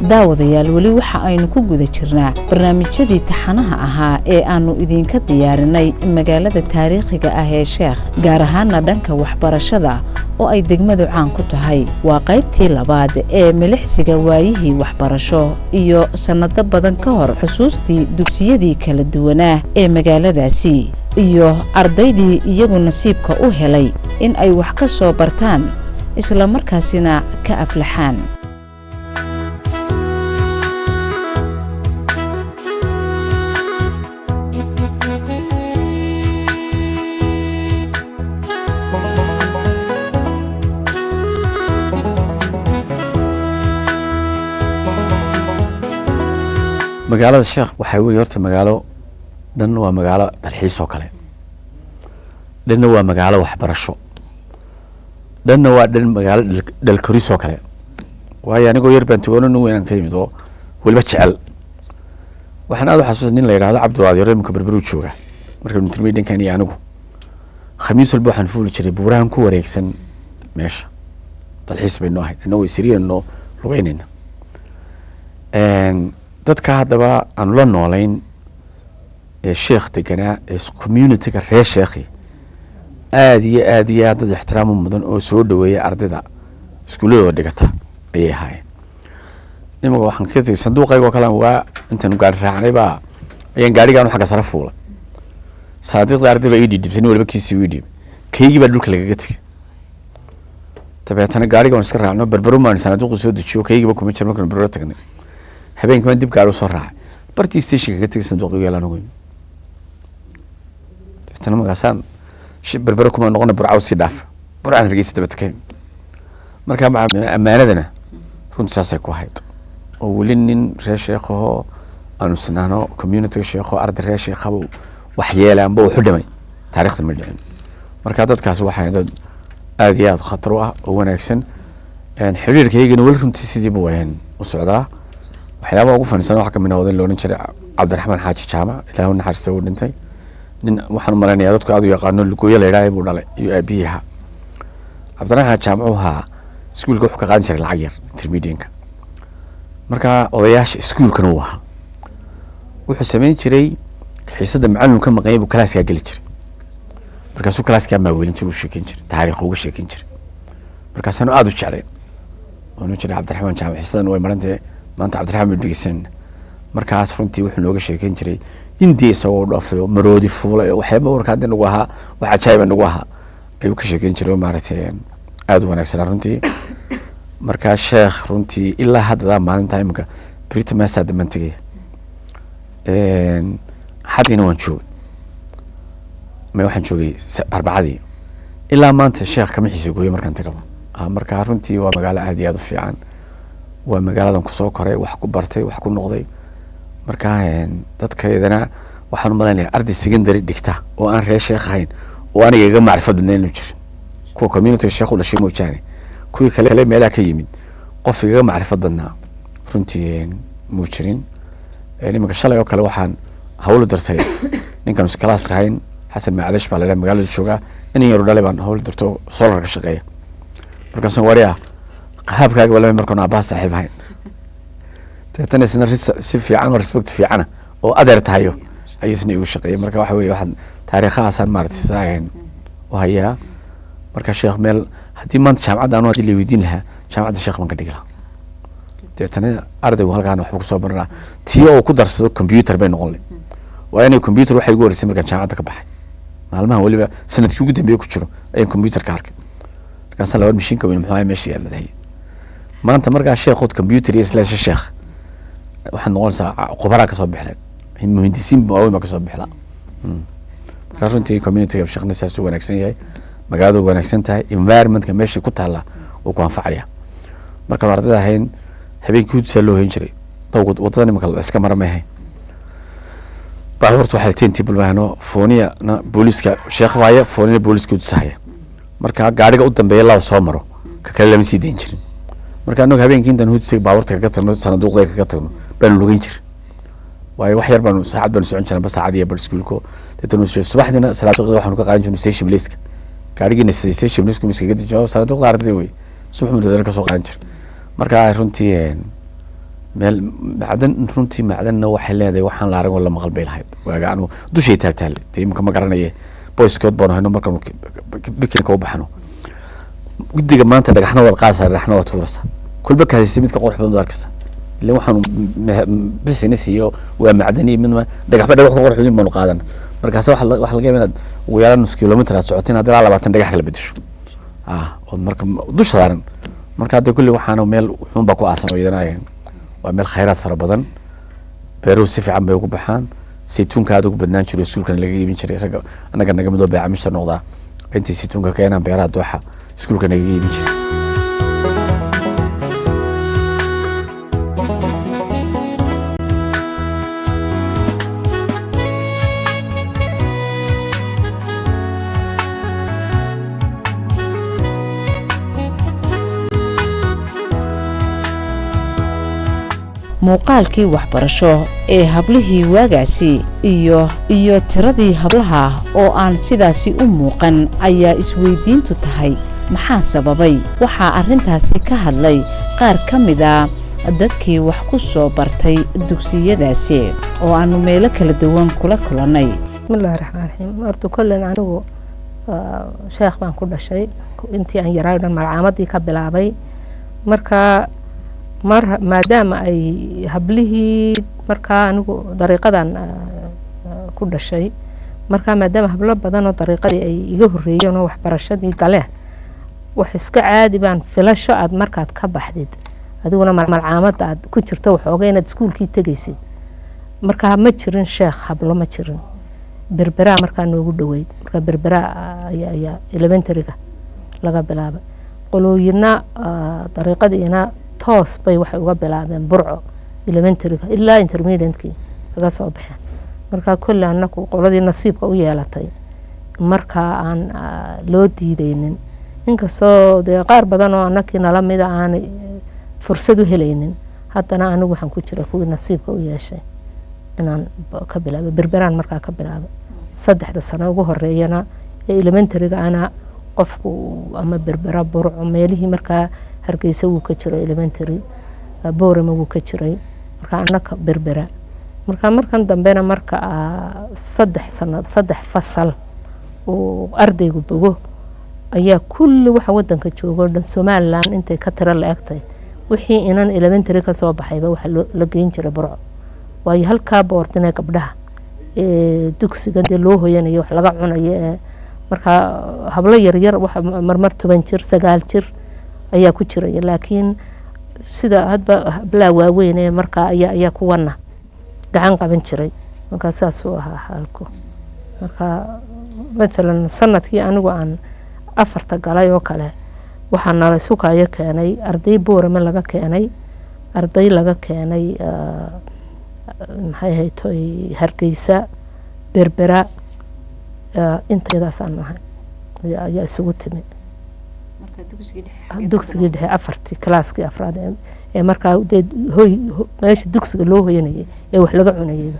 daawadayaal weli waxa aynu ku guda jirnaa barnaamijyadii taxanaha ahaa ee aannu idinka diyaarinay magaalada taariikhiga ah ee sheekh gaar ahaana dhanka waxbarashada oo ay degmadu caan ku tahay waa qaybtii labaad ee milixsiga waayihii waxbarasho iyo sannado badan ka hor xusuustii dugsiyadii kala duwanaa ee magaaladaasi iyo ardaydii iyagu nasiibka u helay in ay wax ka soo bartaan isla markaasina ka aflaxaan magaalada sheekh waxaa weye horta magaalo dhanna waa magaalo dalxiis oo kale dhanna waa magaalo waxbarasho dhanna waa dhan magaalo dhalkoris oo kale waayo anigoo yar baan tugono nin weynaan ka yimid oo weliba jecel waxaan aad u xasuusta nin la yidhahdo cabdiwaadiro iminka berberu jooga markaynu tirmay dhankan iyo anigu khamiis walba waxaan fuuli jiray buurahan ku wareegsan meesha dalxiis bay noo ahayd annagoo isriyanoo lugeynayna dadka haddaba aanu la noolayn ee sheekh deganaa ee communityga reer sheekhi aada iyo aada iyo aad dad ixtiraam u mudan oo soo dhaweeya ardayda iskuulladooda dhigata ayay ahaayeen imanka waxaan ka tegay sanduuqayga oo kale waa intaanu gaari raacnay baa ayaan gaarigaanu xagga sare fuulay saadiiqda arday baa ii dhiidhibtay nin waliba kiisii ii dhiibay kaygii baa dhulka lagaga tegay dabeetana gaariga waan iska raacno berbero maan sanaaduuqu soo dejiyo kaygiiba kuma jir markaanu berbero tagnay habeenkii baan dib gaari usoo raacay bartii stationka ka tegay sanduuqi yaalaan ugu yimi dabeetana markaasaan berbero kuma noqona burcaw sii dhaafa burcaan hargeysa dabata ka yimi marka ammaanadana runtii saasay ku ahayd oo weli nin reer sheekhahoo aanu sinaano communityga sheekho arday reer sheekhaba wax yeelaanba uu xudhamay taarikhda ma dhicin marka dadkaasi waxay dad aada iyo aada khatar u ah oo wanaagsan xiriirkaygana weli runtii sidiiba wayan u socdaa waxyaabaha ugu fanisan waxa kamid ah oday loohan jiray cabdiraxmaan xaaji jaamac ilaahu naxariista uu dhintay nin waxaan u malaynayaa dadku aad u yaqaano lugooyo la yidhaha buu dhalay iyo aabihii ahaa cabdiraxmaan xaaji jaamac uu ahaa iskuulka wuxuu ka qaadan jiray lacag yar intermedianka marka odayaasha iskuulkana uu ahaa wuxuu sameyn jiray xiisada macalin ka maqanyay buu kalaaskaa geli jiray markaasuu kalaaskaa maaweelin jiray u sheekeyn jiray taariikh uga sheekeyn jiray markaasaanu aada u jeclayn waanu jiray cabdiraxmaan jaamac xiisadan way marantee maanta cabdiraxmaan baan dhegeysanayna markaas runtii wuxuu nooga sheekeyn jiray indiya isagoo dhaafayo maroodi fuulay waxyaaba warka hadda nagu ahaa wax cajaayiba nagu ahaa ayuu ka sheekeyn jiray oo maaragtay aada u wanaagsanaa runtii markaa sheekh runtii ilaa haddadaa maalintaa iminka brita maasaa dambaan tegaya xadiina waan joogay ma waxaan joogay arbacadii ilaa maanta sheekh kama xiisa gooyo markaan tagaba marka runtii waa magaalo aada iyo aada u fiican waa magaaladan kusoo koray wax ku bartay wax ku noqday marka dadkaydana waxaan u malaynaya arday secondary dhigta oo aan reer sheekh ahayn oo aniga iga macrifad badnayn inuu jirin kuwa communityga sheekh u dhashay moojaane kuwii kale meelaha ka yimid qof igaga macrifad badnaa runtii muu jirin iminka shalay oo kale waxaan hawlu dartay ninkan iskalaas ahayn xasan macalish baa ladhaha magaalada joogaa inan yaru dhalay baan hawlu darto solar ka shaqeeya markaasuu wariya qahaabkaaga walama markaan aabbaha saaxiib ahayn dabeetana isna si fiican oo respect fiicana oo adeer tahayo ayuu isna igu shaqeeyay marka waxa weye waxaan taariikhahaasaan maaragtay saagan u hayaa marka sheekh meel haddii maanta jaamacadda anu haddii la weydiin lahaa jaamacadda sheekh baan ka dhigi lahaa dabeetana ardaygu halkaan waxbuu kusoo baranaa tii oo ku darsado computer bay noqon le waa inay computer waxay igu horeysay markaan jaamacadda ka baxay maalmahan weliba sanadkii ugu dambeeye ku jiro ayaan computer ka arkay markaasa laba mashiinka weyn muxuu ahay meesha yaalladahay maanta markaa sheekhood computer iyo slash sheekh waxaad noqonaysaa qubaraa kasoo bixleen muhindisiin waaweyn baa kasoo bixla markaa runtii communityga sheekhna saas u wanaagsan yahay magaaladu wanaagsan tahay environmentka meeshii ku taalla uu ku anfacaya markaan ardayda ahayn habeenkii hudsaa loo hayn jiray dowgud wadada nimanka la iska mara may ahayn baabuurta waxay tentii bulbaano fooniyana booliiska sheekh baaya foonina booliiska hudusahaya marka gaariga u dambeeya laba soo maro ka kale lama sii dayn jirin marka anagu habeenkii intaan hudsa baabuurta kaga tagno sanaduuqda kaga tagno baanu lugeyn jir waayo wax yar baanu saacad baanu socon jirnay ba saacad iyo bar iskuulko deetana subaxdiina salaaduuqda waxaanu ka qaadan jirnay station bliska gaarigiina siday station blisku miskaga dejiyo salaaduuqda ardayda wey subax mudadana kasoo qaadan jir marka runtii meel macdan runtii macdanna waxay leedahay waxaan la aragoo la maqal bay lahayd waaga anu dushay taagtaale dee imika ma garanaye boyskood baanu hayno markaanu bikinka u baxno guddiga maanta dhagaxna waad qaadaysaa dhagaxna waad tuuraysaa kulba kaadaysa midka qurux badan baad arkaysaa ila waxaanu business iyo waa macdan iyo midma dhagaxba dhagax ku qurux badan baanu qaadana markaas waxa la- waxa laga yaaba inaad ugu yaraan nus kilomitr aad socotin haddii ilaa labaatan dhagax kala bedesho ah ood marka dusha saaran marka hadda kulli waxaana meel xun baa ku aasan oo iyadana waa meel khayraad fara badan beeruhu si fiican bay ugu baxaan saytuunka aad ugu badnaan jiro iskuulkana laga iibin jiray ragga annaga naga midoo beeca mishtar noqdaa intay saytuunka keenaan beeraha dooxa iskuulka nagaga iibin jiray muuqaalkii waxbarasho ee hablihii waagaasi iyo iyo tiradii hablaha oo aan sidaasi u muuqan ayaa isweydiintu tahay maxaa sababay waxaa arrintaasi ka hadlay qaar ka mid a dadkii wax ku soo bartay dugsiyadaasi oo aannu meelo kala duwan kula kulannay bismillahi raxmaan raxiim horta kollen anigu ah, sheekh baan ku dhashay intii aan yaraayo dhan malcaamadii ka bilaabay marka mar maadaama ay hablihii markaa anigu dariiqadan ah, ah, ku dhashay marka maadaama hablo badan oo dariiqadii ay iga horreeyeen oo waxbarashadii galeen wax iska caadi baan filasho aad markaad ka baxdid adiguna mal- malcaamadda aad ku jirto waxooga inaad iskuulkii tegaysid marka ma jirin sheekh hablo ma jirin berberaa markaa noogu dhoweyd marka berberaa ayaa ayaa elementaryga laga bilaabay qolooyina ah, dariiqadiina toos bay waxay uga bilaabeen burco elementaryga ilaa intermediatekii kaga soo baxeen marka kolle anaku qoladii nasiibka u yeelatay markaa aan ah, loo diideynin inkastoo dee qaar badan oo anakii nala mida aanay eh, fursad u helaynin haddana anigu waxaan ku jira kuwii nasiibka u yeeshay inaan ba- ka bilaabay berberaan markaa ka bilaabay saddexda sano ugu horeeyana ee elementaryga ana qofku uu ama berbera burco meelihii markaa hargeysa wuu ka jiro elementary ah, boorama wuu ka jiray marka anaka berbera marka markan dambena marka ah, saddex sanad saddex fasal uu ardaygu bogo ayaa kulli waxa wadanka jooga oo dhan somalilan intay ka tiro la egtay wixii inan elementary ka soo baxayba waxa loo- la geyn jiray burco waayo halkaa boordinee gabdhaha ee dugsiga dee loo hoyanayo wax laga cunayo ee markaa hablo yaryar waxa marmar toban jir sagaal jir ayaa ku jiraya laakiin sida hadba hablaha waaweyn ee markaa ayaa ayaa kuwana gacan qaban jiray markaa saasuu ahaa xaalku marka matalan sanadkii anigu aan afarta galay oo kale waxaa nala sukayo keenay arday boorame laga keenay arday laga keenay ah, maxay haytoy hargeysa berbera ah, intaydaasaan nahay ayaa ayaa isugu timi dugsigii dhexe afartii kalaaskii afraad ee- ee markaa dee hoy ho- meesha dugsiga loo hoyanayay ee wax laga cunayayba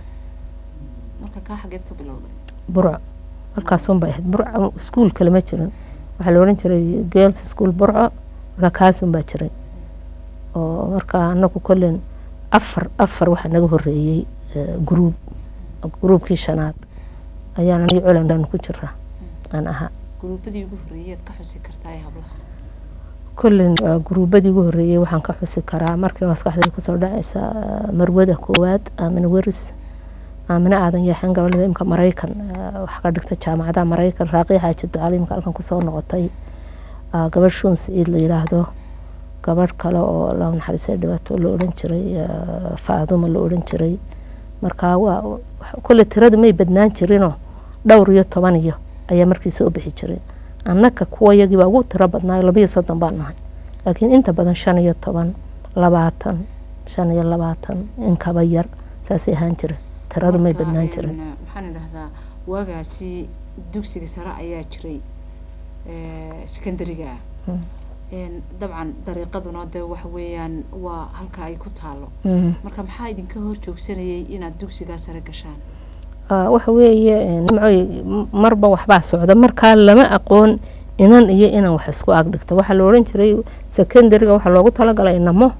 burco markaasunbay ahayd burco iskuul kale ma jirin waxaa la odhan jiray girls school burco markaa kaasunbaa jiray oo markaa anagu kollen afar afar waxaa naga horeeyey eh, gruub gruubkii shanaad ayaan aniga colandhan ku jiraa aan ahaa gruubadii ugu horreeyeed ka xusi kartaa ee hablaha kollen ah, gruubadii ugu horeeyey waxaan ka xusi karaa markii maskaxdayda kusoo dhacaysa ah, marwada koowaad aamina weris aamina aadan yeexan gabadhada imka maraykan ah, wax ka dhigta jaamacadaha maraykan raaqii xaaji ducali imka halkan kusoo noqotay ah, gabadh shuun siciid la yidhaahdo gabadh kale oo la naxariisay dhibaato la odhan jiray ah, faaduma la odhan jiray marka waa wax- kolle tirada may badnaan jirinoo dhowr iyo toban iyo ayaa markii soo bixi jiray annaka kuwa yagii baa ugu tiro badnaa labiyo soddon baan nahay laakiin inta badan shan iyo toban labaatan shan iyo labaatan in kaba yar saasay ahaan jira tiradu may Marka, badnaan een, jirin maxaan idhahdaa waagaasi dugsiga sare ayaa jiray ee, secondary-ga ah Mm. Een, dabcan dariiqaduna de waxa weeyaan waa halka ay ku taalo Mhm. marka maxaa idinka hor joogsanayay inaad dugsigaa sare gashaan Ah, waxa weeye eh, nimcoy m- marba waxbaa socda markaa lama aqoon inan iyo inan wax isku ag dhigta waxaa la odhan jiray secondary-ga waxaa loogu talagalay inamo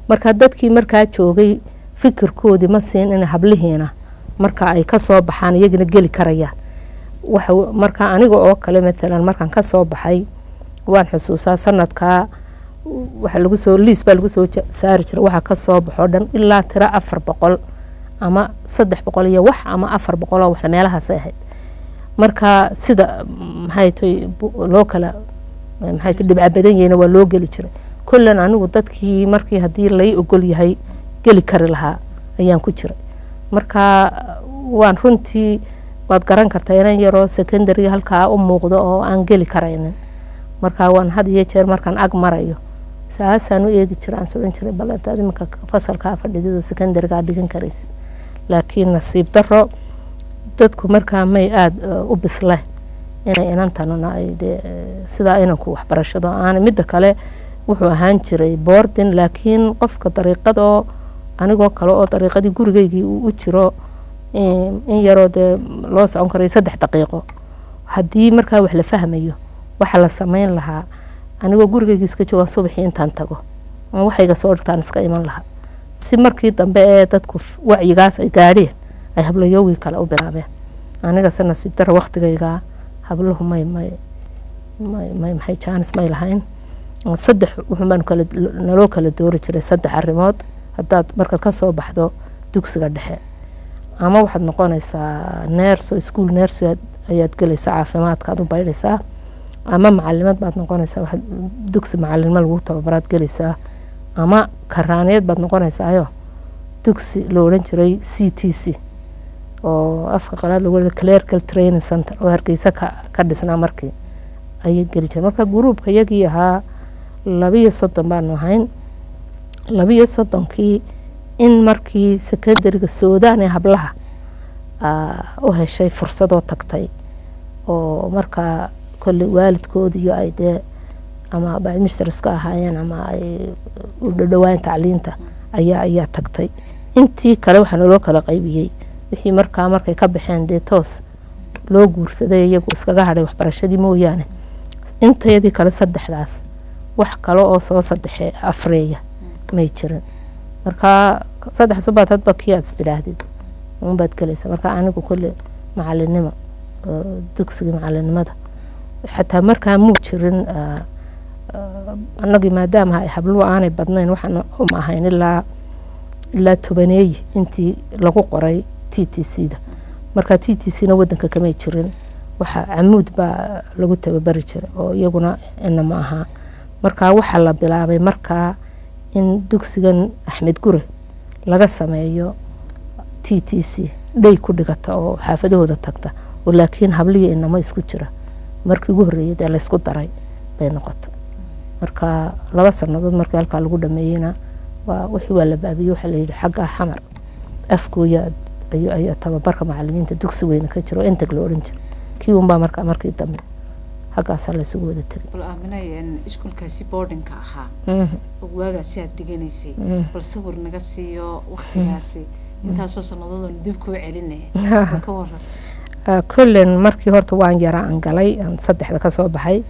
marka dadkii markaa joogay fikirkoodii ma siin in hablihiina marka ay kasoo baxaan iyagina geli karayaan waxa marka aniga oo kale maalan markaan kasoo baxay waan xusuusaa sanadkaa waxa lagu soo liis baa lagu soo ja- saari jiray waxa kasoo baxoo dhan ilaa tiro afar boqol ama saddex boqol iyo wax ama afar boqol oo wax meelahaasay ahayd marka sida maxay tay loo kala maxay tay dhibca badan yahayna waa loo geli jiray kullan anigu dadkii markii haddii lay ogol yahay geli kari lahaa ayaan ku jiray marka waan runtii waad garan kartaa inan yaroo secondary halkaa u muuqdo oo aan geli karaynin marka waan had iyo jeer markaan ag marayo saasaan u eegi jira aan sodhan jiray bal intaad iminka fasalkaa fadhidido secondarygaa dhigan karaysa laakiin nasiib daro dadku markaa may aada u bisleen inay inantanuna ay dee sidaa inanku waxbarashado aan midda kale wuxuu ahaan jiray boardin laakiin qofka dariiqadoo anigoo kale oo dariiqadii gurigeygii uu u jiro in yaroo dee loo socon karayo saddex daqiiqo haddii markaa wax la fahmayo waxa la sameyn lahaa anigoo gurigeygii iska joogaan subaxii intaan tago aan waxayga soo dhigtaan iska iman lahaa si markii dambe ee dadku wacyigaas ay gaadheen ay hablayoogii kale u bilaabeen anigase nasiib dara waktigaygaa habluhu may may may may maxay jaanis may lahayn saddex wuxuunbaanu kala naloo kala doori jiray saddex arrimood haddaad markaad ka soo baxdo dugsiga dhexe ama waxaad noqonaysaa neerso iskuol neersi ayaad gelaysaa caafimaadkaad u baydhaysaa ama macalimad baad noqonaysaa waxaad dugsi macalinimo lagu tababaraad gelaysaa ama karaaneed baad noqonaysaayo dugsi la odhan jiray c t c oo afka qalaad lagu wada clerical training center oo hargeysa ka ka dhisnaa markii ayay geli jireen marka gruubka iyagii ahaa labiyo soddon baanu ahayn labiyo soddonkii in markii secondariga suudaan ee hablaha u heshay fursadoo tagtay oo markaa kolley waalidkoodiyo ay dee ama bacmisters ka ahaayeen ama ay u dhadhowaan tacliinta ayaa ayaa tagtay intii kale waxaa naloo kala qaybiyey wixii markaa markay ka baxeen dee toos loo guursaday iyagu iskaga hadhay waxbarashadii mooyaane intayadii kale saddexdaas wax kale oo soo saddexe afreeya may jirin marka saddex subaad hadba kii aad istidhaahdid unbaad gelaysa marka anigu kolle macalinimo dugsigii macalinimada xataa markaa muu jirin annagii maadaama ay habluhu aanay badnayn waxaan uma ahayn ilaa ilaa tobaneeyi intii lagu qoray t t c da marka t t c na wadanka kamay jirin waxa camuud baa lagu tababari jiray oo iyaguna inama ahaa marka waxaa la bilaabay markaa in dugsigan axmed gure laga sameeyo t t c dhey ku dhigata oo xaafadahooda tagta oo laakiin habliya inamo isku jira markii ugu horreeyay dee laysku daray bay noqota marka laba sanadood markii halkaa lagu dhameeyeyna waa wixii waa la baabiyey waxaa layidhi xaggaa xamar afkooya ayaa tababarka macalimiinta dugsi weyne ka jiro intag la odhan jiro kii unbaa markaa markii dambe haggaasaa laysugu wada tegay bal aaminay iskuulkaasi boardingka ahaa waagaasi aad dhiganaysay bal sawir naga siiyo waktigaasi intaasoo sanadoodan dib kuu celinaya ka waran kullen markii horta waan yaraa aan galay aan saddexda kasoo baxay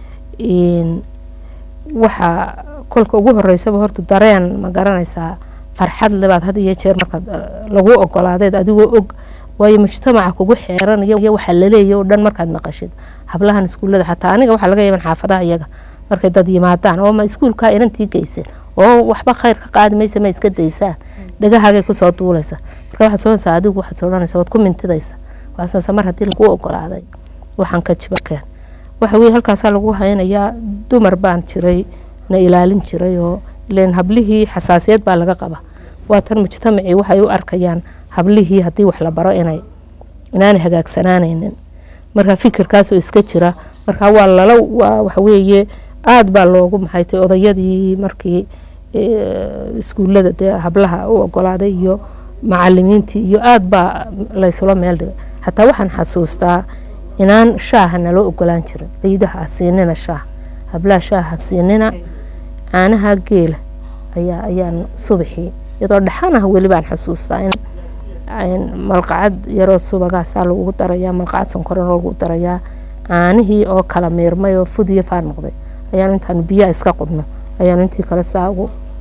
waxaa kolka ugu horeysaba horta dareen ma garanaysaa farxad lebaad had iyo jeer markaad lagu ogolaadeed adigoo og waayo mujtamaca kugu xeeranaya waxaa laleeya oo dhan markaad maqashid hablahan iskuullada xataa aniga waxaa laga yaban xaafadaha iyaga markay dad yimaadaan oo ma iskuulkaa inantii geyseen oo waxba khayr ka qaadi maysa ma iska daysaan dhagahaagay kusoo duulaysa marka waxaad soonaysaa adigu waxaad soodhanaysa waad ku mintidaysa waxaad soonaysaa mar haddii lagu ogolaaday waxaan ka jibakeen waxa weye halkaasaa lagu haynayaa dumar baan jiray na ilaalin jiray oo ileen hablihii xasaasiyad baa laga qaba waatan mujtamacii waxay u arkayaan hablihii haddii wax la baro inay inaanay hagaagsanaanaynin marka fikirkaasoo iska jira marka waa lala waa waxaweeye aada baa loogu maxaytay odayadii markii iskuullada dee hablaha u ogolaaday iyo macalimiintii iyo aada baa laysula meel dhigay xataa waxaan xasuustaa inaan shaaha naloo ogolaan jirin ciidaha ha siinina shaaha hablaha shaaha ha siinina caanaha geela ayaa ayaan subaxii iyadoo dhaxan ah weli baan xasuustaa in malqacad yaroo subagaasaa lagu darayaa malqacad sonkorana lagu darayaa caanihii oo kala miirmay oo fud iyo faan noqday ayaanu intaanu biyaha iska qubno ayaanu intii kale saa ugu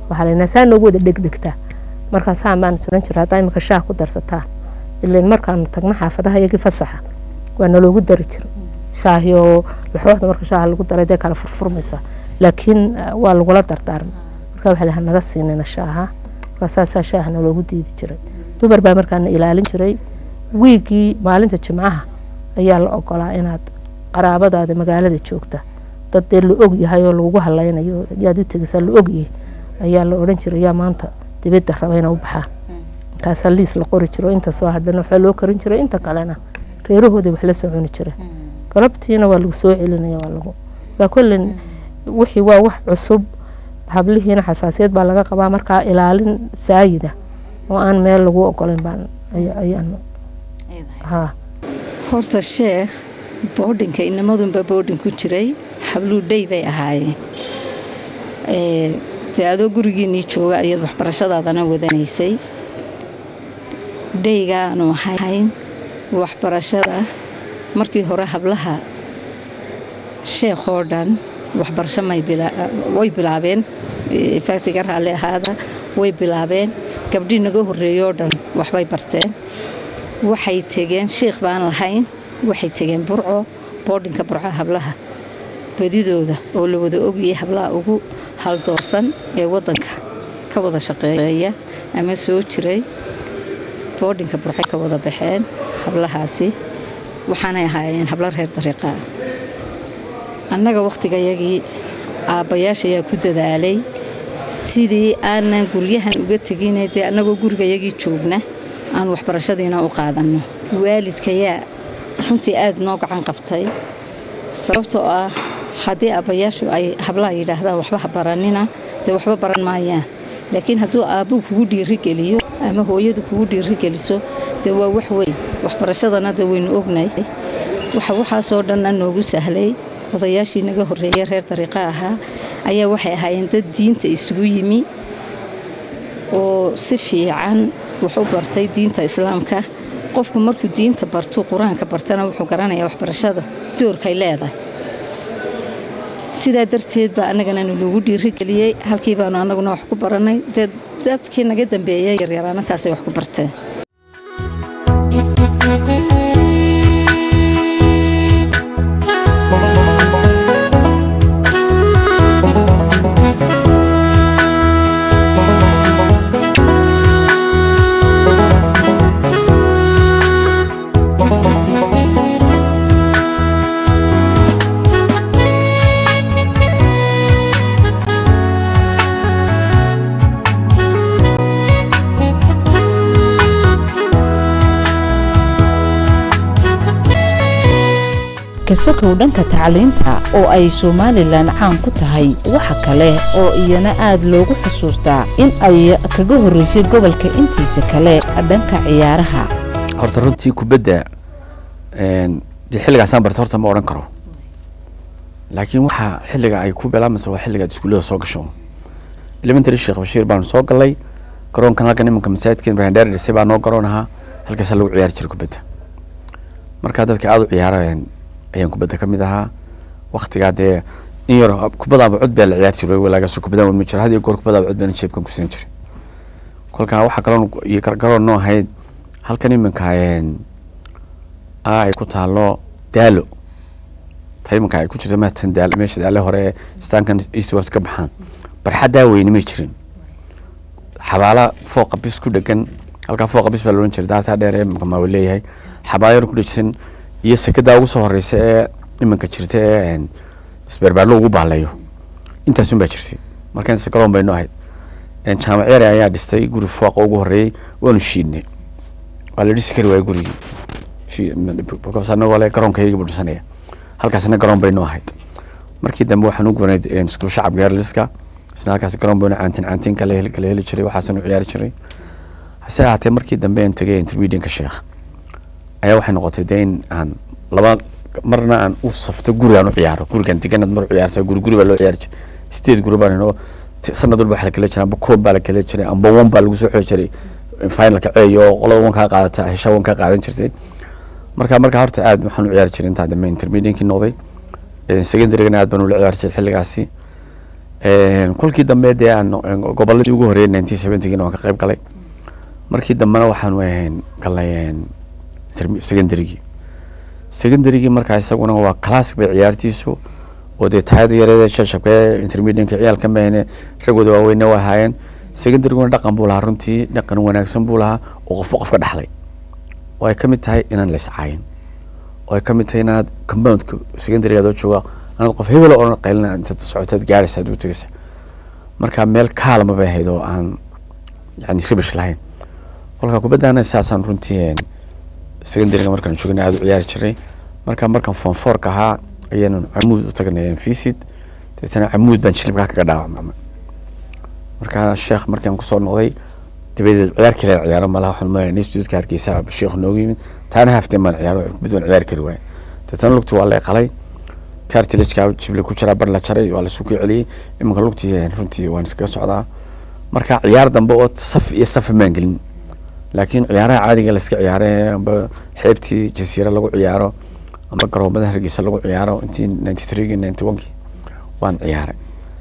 waxaa laynaa saa noogu wada dhegdhegtaa markaasaa baan suran jira haddaa imika shaah ku darsataa ileen markaanu tagno xaafadaha iyagii fasaxa waa naloogu dari jira shaahiyo laxooxda marka shaaha lagu daray dee kala furfurmaysa laakiin waa lagula dardaarma marka waxaa lahaa naga siinina shaaha markaasaasaa shaaha naloogu diidi jiray dumar baa markaana ilaalin jiray wiigii maalinta jimcaha ayaa la ogolaa inaad qaraabadaada magaalada joogta dad dee la og yahay oo lagugu halaynayo yaad u tegaysaa la ogyahay ayaa la odhan jiray yaa maanta dibadda raba ina u baxaan markaasaa liis la qori jiro inta soo hadhan waxaa loo karin jiray inta kalena reerahooda wax la soo cuni jireen galabtiina waa lagu soo celinaya waa lagu waa kollin wixii waa wax cusub hablihiina xasaasiyad baa laga qabaa markaa ilaalin saayida oo aan meel lagu ogolayn baan ayaan haa horta sheekh boodhinka inamadunba boodhin ku jiray habluu dhey bay ahaayeen dee adoo gurigiinii jooga ayaad waxbarashadaadana wadanaysay dheygaanu ahayn waxbarashada markii hore hablaha sheekh oo dhan waxbarasho way bilaabeen faatiga raalli ahaada way bilaabeen gabdhii naga horreeyoo dhan waxbay barteen waxay tegeen sheikh baan lahayn waxay tegeen burco boodhinka burca hablaha badidooda oo la wada ogayay hablaha ugu haldoorsan ee wadanka ka wada shaqeeya ama soo jiray boodhinka burcay ka wada baxeen hablahaasi waxaanay ahaayeen hablo reer dariiqaa annaga wakhtigayagii aabbayaasha ayaa ku dadaalay sidii aanan guryahan uga tegine dee annagoo gurigayagii joogna aan waxbarashadiina u qaadanno waalidkayaa runtii aad noo gacan qabtay sababtoo ah haddii aabbayaashu ay hablaha yidhaahdaan waxba ha baranina dee waxba baran maayaan laakiin hadduu aabbuu kugu dhiirigeliyo ama hooyadu kugu dhiirigeliso dee waa wax weyn waxbarashadana dee waynu ognay waxa waxaasoo dhanna noogu sahlay odayaashii naga horreeyay reer dariiqa ahaa ayaa waxay ahaayeen dad diinta isugu yimi oo si fiican wax u bartay diinta islaamka qofku markuu diinta bartuu qur-aanka bartana wuxuu garanayaa waxbarashada doorkay leedahay sidaa darteed baa annagana nalagu dhiirigeliyey halkii baanu annaguna wax ku barannay dee dadkii naga dambeeyay yaryaraana saasay wax ku barteen kasokow dhanka tacliinta oo ay somalilan caan ku tahay waxa kale oo iyana aad loogu xusuustaa in ay kaga horreysay gobolka intiisa kale dhanka ciyaaraha horta runtii kubadda dee xilligaasaan barta horta ma odhan karo laakiin waxaa xilliga ay ku bilaamaysa waa xilligaad iskuullada soo gasho elementary sheekh bashiir baanu soo galay garoonkan halkan imanka masaajidka ibrahim dheer dhisay baa noo garoon ahaa halkaasaa lagu ciyaari jiray kubadda markaa dadka aada u ciyaarayeen ayaan kubadda ka mid ahaa waktigaa dee in yar kubadaaba cod baa la ciyaari jiray walaagaas kubadaan wadma jira had iyo goor kubadaaba cod baana jeebkan ku siin jiray kolkaa waxaa kaloon iyo gargaroon noo ahayd halkan iminka a ay ku taalo daalo ta iminka ay ku jirta mahatan daal meesha daale hore ee istaankan eastwards ka baxaan barxaddaa weyne may jirin xabaala fooqa bis ku dhegan halkaa fooqa bis baa la odhan jiray daartaa dheer ee iminka maawa leeyahay xabaala yar ku dhejisan iyo sekadaa ugu soo horeysa ee iminka jirta ee isbeerbaarlo ugu baaleeyo intaasun baa jirtay markaan garoon baynu ahayd jaamac yare ayaa dhistay guri fooqa ugu horeeyey waanu shiidnay waa la dhisi kari waayey gurigii anagoo le garoonkayga buu dhisanaya halkaasna garoon baynu ahayd markii dambe waxaan u gubanay iskuul shacabka yarliska isna halkaas garoon baynu caantin caantin kala heli kala heli jiray waxaasanu ciyaari jiray hase ahaatee markii dambe aan tegay intermedianka sheekh ayaa waxay noqotay dee in aan laba marna aan u safto guri aan u ciyaaro gurigan deganad mar u ciyaarta guri guri baa loo ciyaari jiray sideed guri baan inoo sanad walba waxa la kala jiray amba koob baa la kala jiray amba wan baa lagu soo xiri jiray finalka ceeyo oo qolada wan kaa qaadata hesha wan kaa qaadan jirtay marka marka horta aad waxaan u ciyaari jiray intaa dambe intermediankii noqday secondarygana aad baan ula ciyaari jiray xilligaasi kolkii dambe dee aan goboladii ugu horreeyay nineteen seventygina waan ka qayb galay markii dambena waxaan ahayn galnay secondarygii secondarygii markaa isaguna waa classic bay ciyaartiisu oo dee taayada yareeda shashabkee intermedianka ciyaalka mahayne ragooda waaweyne waa ahaayeen secondaryguna dhaqan buu lahaa runtii dhaqan wanaagsan buu lahaa oo qofba qofka dhexlay oo ay ka mid tahay inaan la iscaayin oo ay ka mid tahay inaad compoundka secondarygaad oo jooga anaad qof hebel oo qaylina intaad socotaad gaaraysa aad u tegaysa marka meel kaalma bay ahayd oo aan yani ribish lahayn kolka kubaddaana saasaan runtii secondaryga markaan joogna aada u ciyaari jiray marka markaan form fourka ahaa ayaan camuud u tagnay visit deetana camuud baan jilibkaa kaga dhaawacmama markaa sheekh markaan kusoo noqday dabadeed ciyaar kale ciyaaro malaha waxaan malaya institutka hargeysa sheekh noogu yimid taana hafteen baan ciyaaro kubad waan ciyaari kari waaya deetana lugti waa lay qalay cartilageka jibli ku jiraa bar la jaray waa lasuu ka celiyey iminka lugtii runtii waan iskaga socdaa marka ciyaar dambe oo saf iyo safa maan gelin laakiin ciyaaraha caadiga layska ciyaare amba xeebtii jasiira lagu ciyaaro amba garoomada hargeysa lagu ciyaaro intii ninety threegi ninety onekii waan ciyaaray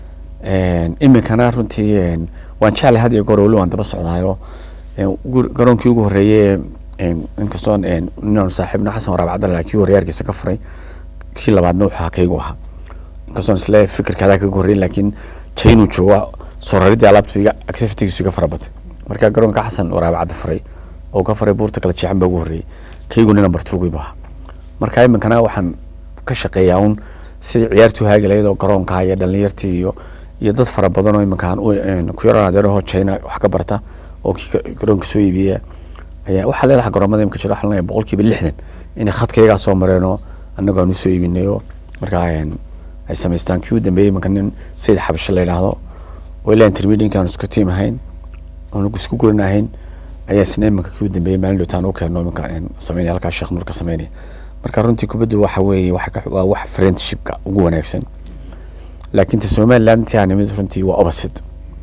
iminkana runtii waan jeclay had iyo goor weli waan daba socdaayo garoonkii ugu horreeyey inkastoo inaanu saaxiibna xasan waraab cabdalla kii horreeye hargeysa ka furay kii labaadna wuxuu kaygu ahaa inkastoon isle fikirkaadaa kaga horreyn laakiin jainuu jooga soo raridii alaabtu iga activitigiisu iga farabatay marka garoonka xasan waraab cadda furay oo ka furay buurta kala jeexan baa ugu horreeyey kaygu nina bartuugaybu ahaa marka iminkana waxaan ka shaqeeyaa un sidii ciyaartu haagalayd oo garoonka iyo dhalinyartii iyo iyo dad fara badan oo iminkaan ku yaran adeeraho china wax ka barta oo kii garoonka soo iibiya ayaa waxaa leelaha garoomada imika jira waxaa boqolkiiba lixdan inay khadkaygaa soo mareenoo annagu aan usoo iibinayo markaa ay samaystaan kii u dambeeyey iminka nin sayid xabasho la yidhaahdo oo ilaa intermedianka aan isku tiim ahayn oon isku gurin ahayn ayaa isna iminka kii u dambeeyey maalin dhowtaan u keeno iminka sameynaya halkaa sheekh nuur ka sameynaya marka runtii kubaddu waxa weeye waa wax friendshipka ugu wanaagsan laakiin ta somaliland intii aan nimid runtii waa opposite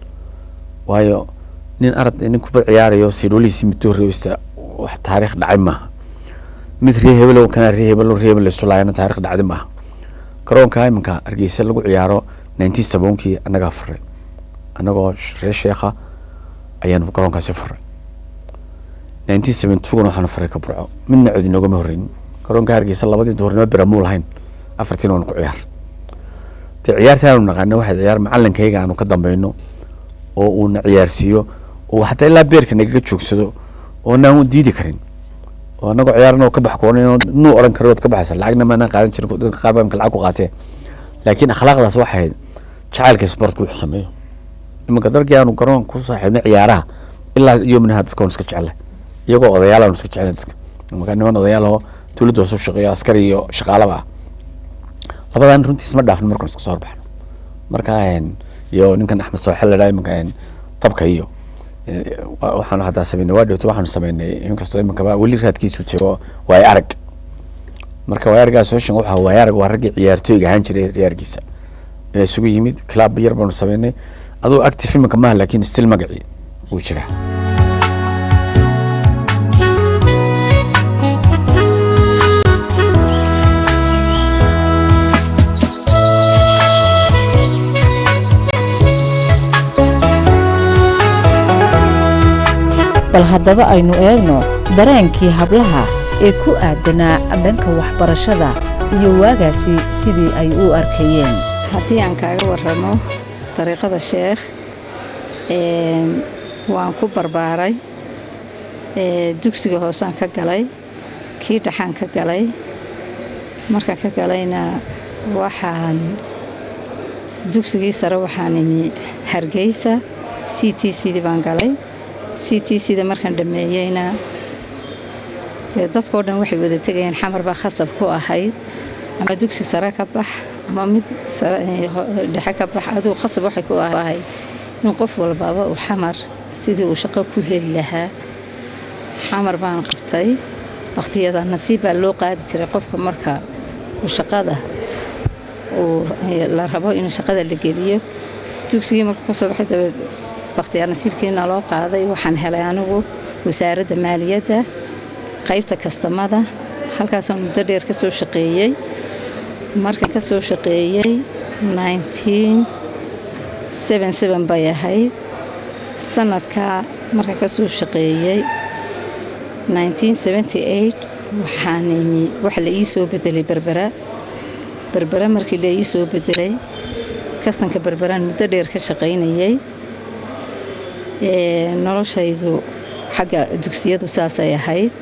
waayo nin arad nin kubad ciyaarayo siidhoolihiisi mid horreysta wax taariikh dhacay maaha mid ree hebelow kana ree hebelo ree hebel isu laayana taariikh dhacdi maaha garoonka iminka hargeysa lagu ciyaaro nineteen saboonkii annagaa furay annagoo ree sheekha ayaan garoonkaasi furay nineteen seventy twogana waxaanu furay ka burco midna cid inoogama horreyn garoonka hargeysa labadii duhurnimo biramuu lahayn afartiin waan ku ciyaar dee ciyaarta aanu naqaano waxay ciyaar macalinkayga aanu ka dambeyno oo uuna ciyaarsiiyo oo xataa ilaa beerka nagaga joogsado oo naan diidi karin oo anagoo ciyaarna oo ka bax koonay nuu oran karo ood ka baxaysa lacagna maanaan qaadan jirin dadka qaar baa imka lacag ku qaatee laakiin akhlaaqdaas waxay ahayd jacaylka sportka wuxuu sameeyo iminka darkii aanu garoon ku saaxiibnay ciyaaraha ilaa yomnaha dadka waan iska jeclay iyagoo odayaal aanu iska jeclay dadka iminka niman odayaal oo dowladda hoose u shaqeeyo askari iyo shaqaalaba ah labadan runtii isma dhaafin markaan iska soo horbaxno marka iyo ninkan axmed sooxel ladhaa iminka tabka iyo waxaanu hataa sameynay waa dhowto waxaanu sameynay inkastoo iminkaba weli raadkiisu jiro waay arag marka waay arag association waxa waay arag waa raggii ciyaartooyga ahaan jiray ciyaarkiisa inay isugu yimid club yar baanu sameynay aduu active iminka maaha laakiin still magacii wuu jiraa bal haddaba aynu eegno dareenkii hablaha ee ku aadanaa dhanka waxbarashada iyo waagaasi sidii ay u arkayeen haddii aan kaaga warramo dariiqada sheekh waan ku barbaaray dugsiga hoosaan ka galay kii dhaxaan ka galay markaan ka galayna waxaan dugsigii sare waxaan imi hargeysa c t cdii baan galay c t cda markaan dhammeeyeyna dee dadkao dhan waxay wada tegayeen xamar baa khasab ku ahayd ama dugsi sare ka bax ama mid dhexe ka bax aduu khasab waxay ku ahayd in qof walbaaba uu xamar sidii uu shaqo ku heli lahaa xamar baan qabtay waqhtiyada nasiib baa loo qaadi jiray qofka marka uu shaqada uu la rabo in shaqada la geliyo dugsigii markuu ka soo baxay dabeed wakhtiyaa nasiibkiina loo qaaday waxaan helay anigu wasaaradda maaliyadda qaybta kastamada halkaasoo muddo dheer ka soo shaqeeyey markan ka soo shaqeeyey seven seven bay ahayd sanadkaa marka ka soo shaqeeyey nineteen seventy eight waxaan imi waxa la ii soo bedelay berbera berbera markii la ii soo bedelay kastanka berberaan muddo dheer ka shaqaynayay noloshaydu xagga dugsiyadu saasay ahayd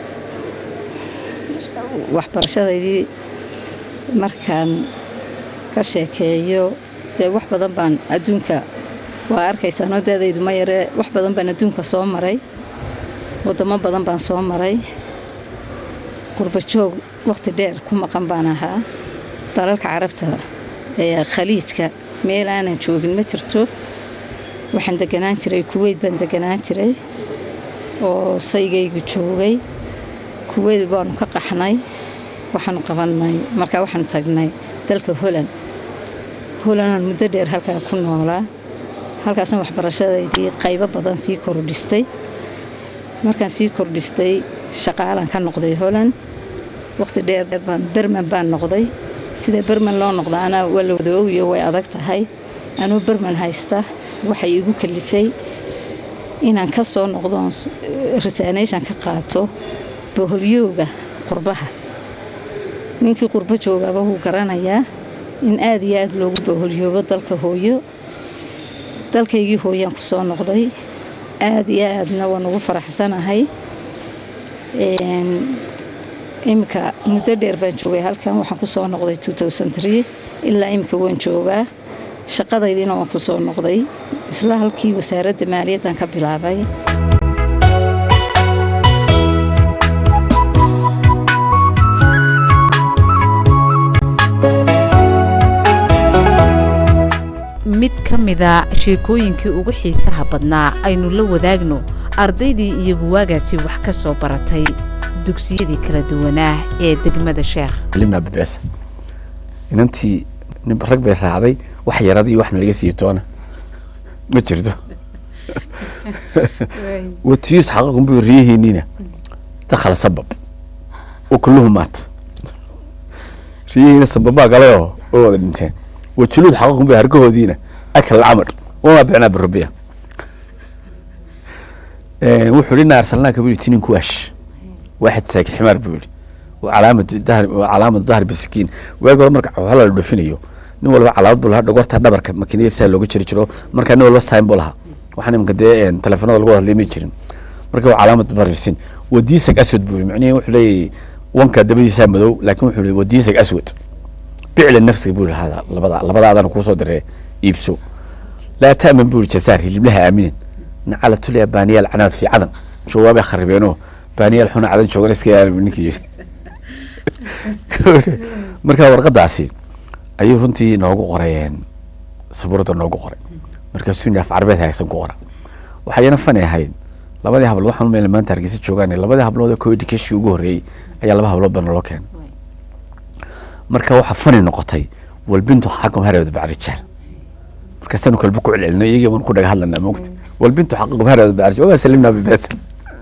waxbarashadaydii markaan ka sheekeeyo dee wax badan baan adduunka waa arkaysaanoo daadaydu ma yaree wax badan baan adduunka soo maray waddamo badan baan soo maray qurbajoog wakhti dheer ku maqan baan ahaa dalalka carabta ee khaliijka meel aanan joogin ma jirto waxaan deganaan jiray kuweyt baan deganaan jiray oo saygaygu joogay kuweyt baanu ka qaxnay waxaanu qabanay markaa waxaanu tagnay dalka holand holandaan muddo dheer halkaa ku noolaa halkaasna waxbarashadaydii qaybo badan sii kordhistay markaan sii kordhistay shaqaalaan ka noqday holand wakhti dheer baan berman baan noqday sida berman loo noqdaana waa la wada ogiyo way adag tahay anuu berman haysta waxay igu kalifay inaan ka soo noqdoon resaanation ka qaato boholyooga qurbaha ninkii qurbo joogaba wuu garanayaa in aada iyo aada loogu boholyoobo dalka hooyo dalkaygii hooyaan ku soo noqday aada iyo aadna waan ugu faraxsanahay iminka muddo dheer baan joogay halkan waxaan ku soo noqday ilaa iminka waan joogaa shaqadaydiina waan ku soo noqday isla halkii wasaaradda maaliyaddan ka bilaabay mid ka mida sheekooyinkii ugu xiisaha badnaa aynu la wadaagno ardaydii iyagu waagaasi wax ka soo baratay dugsiyadii kala duwanaa ee degmada sheekh limna bebees inantii nin rag bay raacday wax yarada iyo waxna laga siiyo toona ma jirto watiyus xaqaqun buu riyaheeniina dakhala sabab wa kulluhu maat riyahiina sababaa galay oo oo wada dhinteen wajuluud xaqaqun bay hargahoodiina akal camar wamaa bicnaa birubiya wuxuu hi ina arsalnaaka buu yihi tinin kuwaash waaxid saaki ximaar buu yihi calaamadu dahr calaamadu dahr bisakiin waagi hore marka xoolo la dhofinayo nin walba calaamad buu lahaa dhogorta dhabarka makiinada saa looga jiri jiro marka nin walba sign buu lahaa waxaan imanka dee telefoonada lagu hadlay ma jirin marka waa calaamad barfisin wadiisag aswad buu yihi macnihi wuxuu leeyahy wanka dabadiisaa madow laakiin wuxuu yihi wadiisag aswad bicla nafsiga buu yihi hada labada labada adana kuusoo diree iibso laa ta'man buu yihi jasaar hiliblaha aaminin nacala tulya baaniyaal canaad fi cadan jawaabay kharibeenoo baaniyaal xuna cadan joogan iska yaal ninkii yidhi marka warqadaasi ayuu runtii noogu qorayeen sabuurada noogu qoray markaasuu af carabeed haysan ku qora waxayna fani ahayd labadii hablood waxaan umeyna maanta hargeysa joogaan labadii hablood ee co education ugu horreeyey ayaa laba hablood baa naloo keenay marka waxaa fani noqotay walbintu xaqum hareed bacrijaal markaasaanu kalba ku celcelino iyagii baan ku dhaga hadlanaa moogta walbintu xaqum hareed bacrijaal wamaa salimnaa bibeesa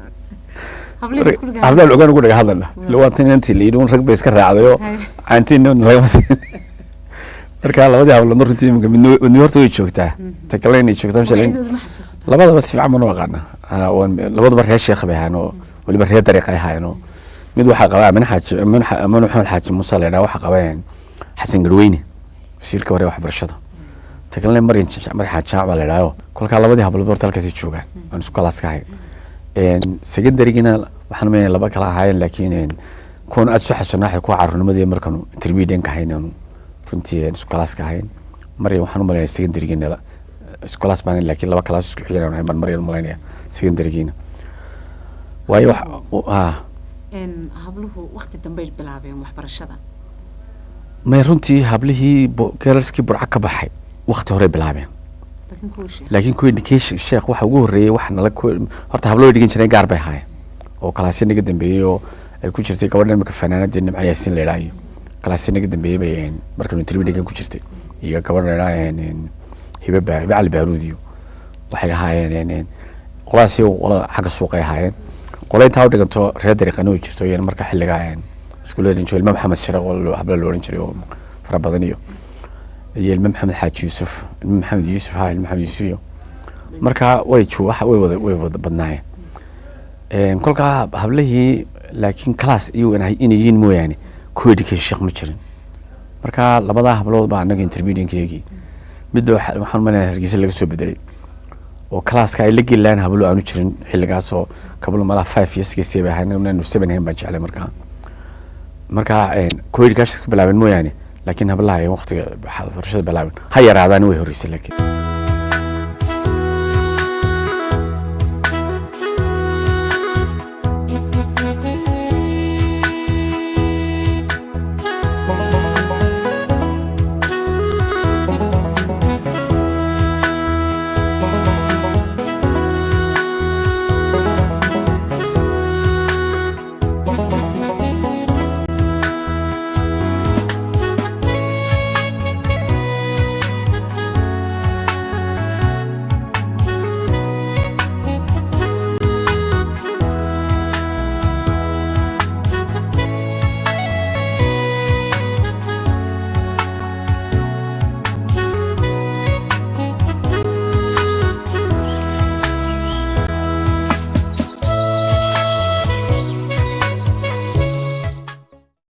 hablaan ogaan ugu dhaga hadlana lawaatan inantii la yidhi un rag bay iska raacdayoo caantiin lagama siin marka labadii habloodna runtii iminka midni horta way joogtaa ta kale inay joogtaa mashalin labadaba si fiican baan u aqaana labaduba reer sheekh bay ahaan oo weliba reer dariiq ay ahaayeen oo mid waxaa qaba amin xaaji amin maxamed xaaji muuse la yidhaha waxaa qabeen xasan garweyne wasiirka hore waxbarashada ta kalena maryan mar xaaji jaac baa la yidhaha kolkaa labadii hablood horta halkaasay joogaan aan isku kalaas ka hayn secondarygina waxaan umaynaya laba kala ahaayeen laakiin kuwan aada soo xasuunaxay kuwa caruurnimadii markaanu intermediate ka hayn aanu runtii isku kalaas ka hayn maryan waxaan umaynaya secondarygina isku kalaas baan laakiin laba kalaas isku xigan ahayn baan maryan umalaynaya secondarygiina waayo wax habluhu wakti dambey bilaabeen waxbarashada may runtii hablihii geerarskii burca ka baxay wakti horey bilaabeen laakiin kuwii education sheekh waxa ugu horreeyey wax nala horta hablo way dhigan jireen gaar bay ahaayeen oo kalaasya naga dambeeyey oo ay ku jirtay gabadha imika fanaanadii nimca yaasin la yidhaha iyo kalaasya naga dambeeyey bay markanu intermediate ku jirtay iyo gabadh la yidhaha hibe ba hibe cali baaruud iyo waxay ahaayeen qoladaasi qolada xagga suuqay ahaayeen qola intaa u dhiganto reer dariiqana way jirto iyana marka xilligaa iskuullada dhinjo ilma maxamed shire oo habla la odhan jiray oo fara badan iyo iyo ilmo maxamed xaaji yuusuf ilmo maxamed yuusuf ha ilmo maxamed yuusuf iyo markaa way ju waxa way wada way wada badnaayeen kolkaa hablihii laakiin class iyagu inay inay yihiin mooyaane co-education shaq ma jirin marka labadaa hablood baa annaga intermediatekeygii midba waxaan umaleynaya hargeysa laga soo bedelay oo classka ay la geli lahayn hablo aanu jirin xilligaasoo kablo malaha five years six bay ahayn inaanu seven ahayn baan jeclay markaa marka co-education ka bilaabeen mooyaane laakiin hablaha ay waqtiga waxbarashada bilaabeen ha yaraadaan way horreysay laakiin